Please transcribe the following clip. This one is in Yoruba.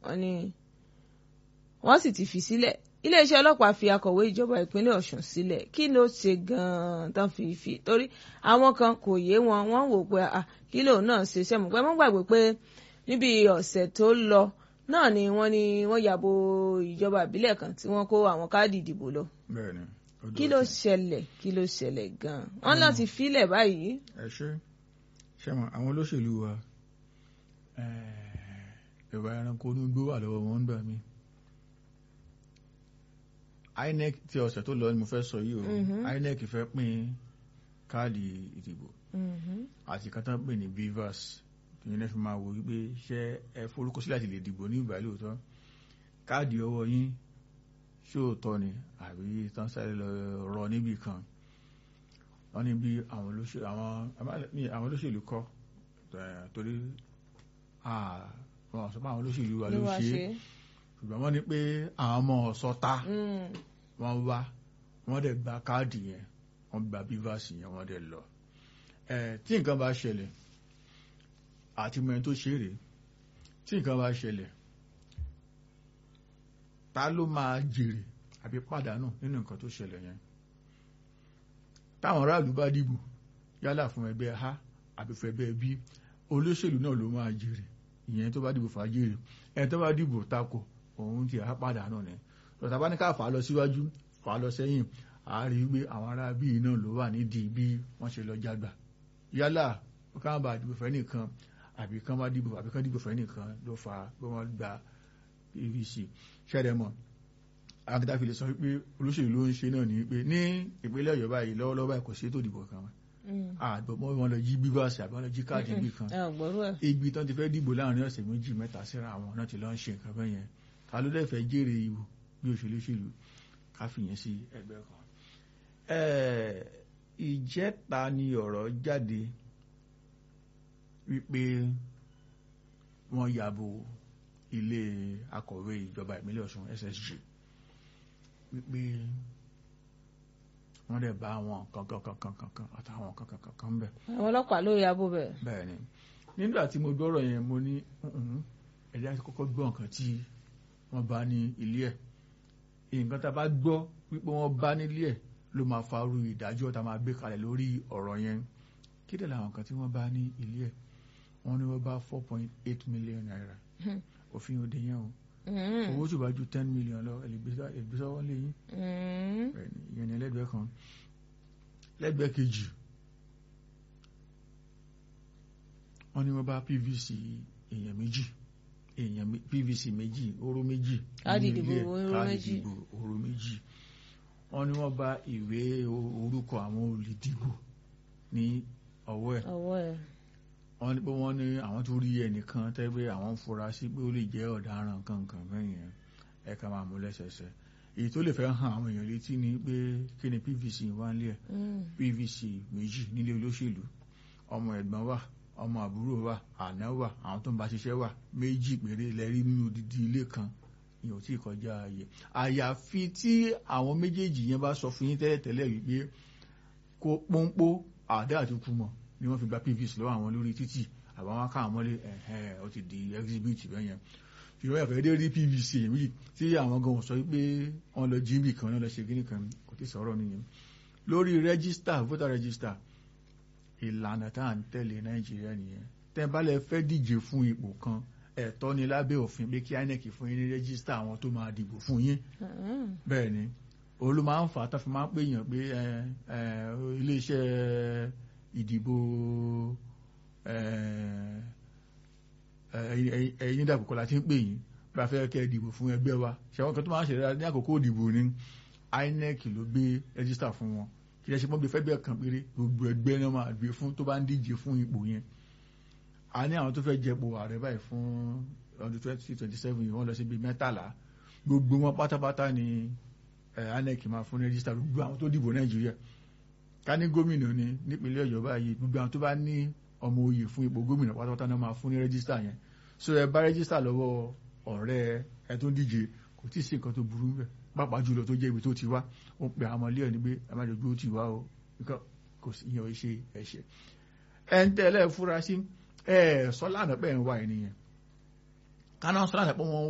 wọ́n ní wọ́n sì ti fi sílẹ̀ iléeṣẹ́ ọlọ́pàá fi akọ̀wé ìjọba ìpínlẹ̀ Ọ̀ṣun sílẹ̀ kí ló ṣe gan-an tán fi fi torí àwọn kan kò yé wọn wọ́n wò pé kí lòun náà ṣe ṣẹ́mu pé wọ́n gbàgbé pé níbi ọ̀sẹ̀ tó lọ náà ni wọ́n ní wọ́n yàbò ìjọba ìbílẹ̀ kan tí wọ́n kó àwọn káàdì ìdìbò lọ. bẹ́ẹ̀ni kí ló ṣẹlẹ̀ kí ló ṣẹlẹ̀ gan-an wọ́n náà ti filẹ̀ báyìí. ẹ ṣe ṣe mọ àwọn olóṣèlú wa ìwà ẹranko onígbó wà lọ́wọ́ wọn ń gbà mí INEC tí ọ̀sẹ̀ tó lọ ni mo fẹ́ sọ yìí o INEC fẹ́ pín káàdì ìdìbò àti kátà pè ní BVAS ìyẹn fi máa wò wípé ṣé ẹ forúkọsílẹ̀ àti lè dìbò ní ìgbà lóòótọ́ káàdì ọwọ́ yín ṣóòótọ́ ni àbí tán sáré lọ rọ níbì kan wọ́n ní bí àwọn olóṣèlú kọ́ torí wọ́n sọ pé àwọn olóṣèlú wa ló ṣe é ṣùgbọ́n wọ́n ní pé àwọn ọmọ ọ̀sọ́ta wọ́n wá wọ́n dẹ̀ gba káàdì yẹn wọ́n gba BVAS yẹn wọ́n dẹ̀ lọ tí nǹkan bá ṣẹlẹ̀ àti mẹ́rin tó ṣe rèé tí nǹkan bá ṣẹlẹ̀ ta ló máa jèrè àbí pàdánù nínú nǹkan tó ṣẹlẹ̀ yẹn táwọn aráàlú bá dìbò yálà fún ẹgbẹ́ a àbí fún ẹgbẹ́ b olóṣèlú náà ló máa jèrè ìyẹn tó bá dìbò fà jèrè ẹni tó bá dìbò takò òun ti á pàdánù ni lọ́tà bá ní ká fà á lọ síwájú fà á lọ sẹ́yìn àárí wípé àwọn ará bíi náà ló wà nídìí bí wọ́n ṣe lọ jágbà yálà káwọn bá dìbò fẹ́ nìkan àbí kán bá dìbò àbí kán dìbò fẹ́ nìkan ló fa pé wọ́n gba pvc ṣẹ́rẹ̀ mọ̀ akíta fi lè sọ pé olóṣèlú ló ń ṣe náà ní pé ní ìpínlẹ̀ ọ̀yọ́ báyìí lọ́wọ́lọ́wọ́ báyìí kò sí ètò ìdìbò kan àgbọ̀mọ́ wọn lọ jí bíbáàsì àbí wọn lọ jí káàdì ibì kan ibi tán ti fẹ́ dìbò láàrin ọ̀sẹ̀ méjì mẹ́ta síra àwọn náà ti lọ ń ṣe nǹkan bẹ́ẹ̀ yẹn ta ló dẹ̀ fẹ́ jèrè ìbò bí òṣèlú òṣèlú ká fìyẹn sí ẹgbẹ́ kan. ìjẹta ni ọ̀rọ̀ jáde wípé wọ́n yàbò ilé akọ̀wé ìjọba ìpínlẹ̀ Ọ̀ṣun SSG wípé wọ́n dẹ̀ bá àwọn kankankankankan àtàwọn kankankankan bẹ̀. àwọn ọlọ́pàá ló yàbò bẹ̀. bẹ́ẹ̀ ni nígbà tí mo gbọ́rọ̀ yẹn mo ní ẹ̀dá ti kọ́kọ́ gbọ́ nǹkan tí wọ́n bá ní ilé ẹ̀ nǹkan tá a bá gbọ́ wípé wọ́n bá nílé ẹ̀ ló máa farú ìdájọ́ tá a máa gbé kalẹ̀ lórí ọ̀rọ̀ yẹn kí dẹ̀ làwọn nǹkan tí wọ́n bá ní ilé ẹ̀ wọ́n ní wọ́n bá four point eight million naira òfin òde yẹn o owó tó bá ju ten million lọ ẹlẹgbẹsọ wọn lè yín ìyẹn ní ẹlẹgbẹ́ kan lẹ́gbẹ̀ẹ́ kejì wọ́n ní wọ́n bá pvc èèyàn méjì èèyàn pvc méjì oró méjì káàdì ìdìbò oró méjì oró méjì wọ́n ní wọ́n bá ìwé orúkọ àwọn olùdìbò ní ọwọ́ ẹ̀ wọ́n ní pé wọ́n ní àwọn tó rí ẹnìkan tẹ́gbẹ́ àwọn fura sí pé ó lè jẹ́ ọ̀daràn kankan bẹ́yẹn ẹ̀ka máa mú lẹ́sẹsẹ èyí tó lè fẹ́ hàn àwọn èèyàn létí ni pé kí ni pvc wá ń lé ẹ̀ pvc méjì nílé olóṣèlú ọmọ ẹ̀gbọ́n wà ọmọ àbúrò wà àná wà àwọn tó ń bá ṣiṣẹ́ wà méjì péré lẹ́rí nínú odidi ilé kan ìyẹn ò tí ì kọjá ààyè àyàfi tí àwọn méjèèjì yẹn bá sọ fún yín tẹ́lẹ̀tẹ́lẹ̀ wípé kó pọ́npọ́ àdá àti kùmọ̀ ni wọ́n fi gba pvc lọ́wọ́ àwọn lórí títì àbá wọn káwọn mọ́lé ẹ̀hẹ́ ó ti di exhibit bẹ́ẹ̀ yẹn ṣùgbọ́n ẹ̀fẹ́ dé rí pvc èmi tí àwọn gan sọ pé wọ́n lọ jíìbì kan náà lọ ṣe kíní kan kò tí sọ̀rọ̀ nìyẹn lórí rẹ́gísítà voter register ìlànà tá à ń tẹ̀lé nàìjíríà nìyẹn tẹ́ bá lẹ fẹ́ díje fún ipò kan ẹ̀tọ́ ni lábẹ́ òfin pé kí inec fún yín ní rẹ́gísítà àwọn tó máa dìbò fún yín bẹ́ẹ̀ ni òun ló máa ń fà á tó fi máa ń pè yàn pé iléeṣẹ́ ìdìbò ẹ̀yin dàpọ̀ la ti ń pè yín bá fẹ́ kẹ́ dìbò fún ẹgbẹ́ wa ṣẹ̀wọ́n kan tó máa ń ṣẹlẹ̀ ní àkókò ìdìbò ní INEC ló gbé rẹ́gísítà fún wọn kì í ṣe mọ́ bí fẹ́ bẹ́ẹ̀ kan péré gbogbo ẹgbẹ́ náà máa gbé fún tó bá ń díje fún ipò yẹn a ní àwọn tó fẹ́ jẹ́pò ààrẹ báyìí fún ọdún twenty twenty seven yìí wọ́n lọ sí bíi mẹ́tàlá gbogbo wọn pátápátá ni INEC máa fún rẹ́gísítà gbogbo àwọn tó dìbò Nàìjíríà ká ní gómìnà ni nípínlẹ̀ Ọ̀yọ́ báyìí gbogbo àwọn tó bá ní ọmọ oyè fún ipò gómìnà pátápátá náà máa fún ní rẹ́gísítà yẹn so ẹ bá rẹ́gísítà lọ́wọ́ ọ̀rẹ́ ẹ tó ń díje kò tí ì sí nǹkan tó burú bẹ́ẹ̀ pàápàá jùlọ tó jẹ́ ibi tó ti wá ó pe àwọn ọmọlé ẹ̀ ní pé ẹ má jẹ́ gbé ó ti wá o nǹkan kò sí ìyẹn ò ṣe ẹ̀ṣẹ̀ ẹ̀ ń tẹ́lẹ̀ fúra sí ẹ̀ sọ́lá àná pẹ̀ ń wá ẹ̀ nìyẹn káná sọ́lá àná pẹ̀ wọ́n